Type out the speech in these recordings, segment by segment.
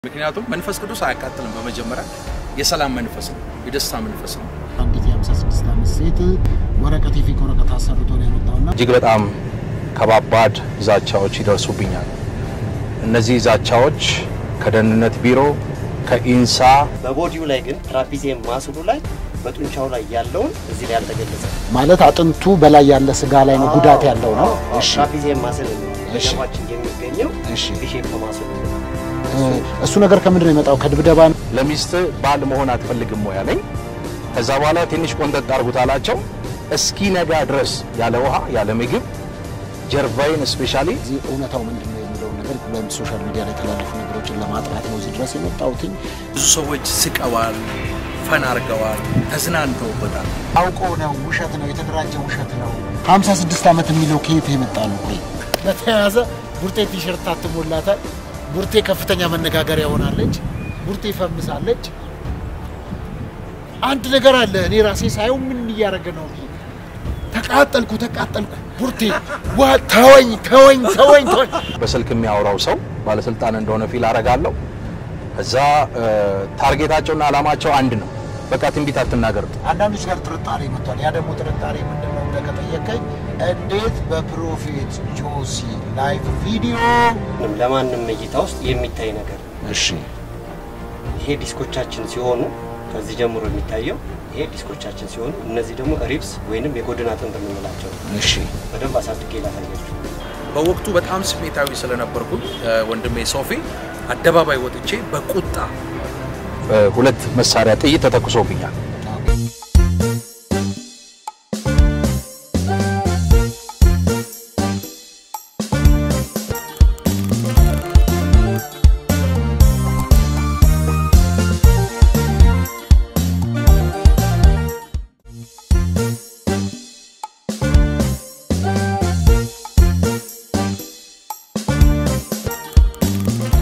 ምክንያቱም መንፈስ ቅዱስ አያቃጥልም። በመጀመሪያ የሰላም መንፈስ ነው፣ የደስታ መንፈስ ነው። አንዲት የ56 ዓመት ሴት ወረቀት የፌክ ወረቀት አሰርቶ ነው የመጣውና እጅግ በጣም ከባባድ ዛቻዎች ይደርሱብኛል። እነዚህ ዛቻዎች ከደህንነት ቢሮ፣ ከኢንሳ በቦዲው ላይ ግን ትራፒዚየም ማስሉ ላይ በጡንቻው ላይ ያለውን እዚህ ላይ ያልተገለጸ ማለት አጥንቱ በላይ ያለ ስጋ ላይ ነው ጉዳት ያለው ነው። እሺ ትራፒዚየም ማስል እሺ። በጀርባችን የሚገኘው እሺ ቢሼፕ ማስሉ ነው። እ፣ እሱ ነገር ከምንድን ነው የመጣው? ከድብደባ ነው? ለሚስት ባል መሆን አትፈልግም ወይ አለኝ። ከዛ በኋላ ትንሽ ቆንጠጥ አድርጉት አላቸው። እስኪ ነጋ ድረስ ያለ ውሃ ያለ ምግብ ጀርባዬን ስፔሻሊ እዚህ እውነታው ምንድን ነው የሚለውን ነገር በሶሻል ሚዲያ ላይ የተላለፉ ነገሮችን ለማጥራት ነው እዚህ ድረስ የመጣሁትኝ። ብዙ ሰዎች ስቀዋል፣ ፈን አድርገዋል፣ ተዝናንተውበታል። አውቀው ነው፣ ውሸት ነው፣ የተደራጀ ውሸት ነው። 56 ዓመት የሚለው ከየት የመጣ ነው? ቆይ በተያያዘ ቡርቴ ቲሸርት ታትሞላታል። ቡርቴ ከፍተኛ መነጋገሪያ ሆናለች። ቡርቴ ፈምሳለች። አንድ ነገር አለ። እኔ ራሴ ሳየው ምን እያደረገ ነው? ይሄ? ተቃጠልኩ፣ ተቃጠልኩ። ቡርቴ ዋ ተወኝ፣ ተወኝ፣ ተወኝ፣ ተወኝ። በስልክ የሚያወራው ሰው ባለስልጣን እንደሆነ ፊል አረጋለሁ። ከዛ እ፣ ታርጌታቸውና ዓላማቸው አንድ ነው። በቃ ትንቢት አትናገር። አንዳንዶች ጋር ጥርጣሬ መጥቷል። ያ ደግሞ ጥርጣሬ ምንድን ነው ብለህ ከጠየቀኝ እንዴት በፕሮፌት ጆሲ ላይቭ ቪዲዮ ምንም ለማንም እይታ ውስጥ የሚታይ ነገር ነው። እሺ ይሄ ዲስኮቻችን ሲሆኑ ከዚህ ጀምሮ የሚታየው ይሄ ዲስኮቻችን ሲሆኑ እነዚህ ደግሞ ሪብስ ወይንም የጎድን አጥንት የምንላቸው ነው። እሺ በደንብ አሳድጌ ላሳያችሁ። በወቅቱ በጣም ስሜታዊ ስለነበርኩኝ እ፣ ወንድሜ ሶፊ አደባባይ ወጥቼ በቁጣ እ፣ ሁለት መሳሪያ ጥይት ተተኩሶብኛል።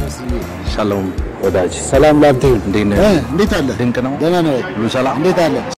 ሻሎም ወዳጅ፣ ሰላም ላንተ ይሁን። እንዴት ነህ? እ፣ እንዴት አለ? ድንቅ ነው። ደህና ነው ወይ? ሁሉ ሰላም? እንዴት አለ?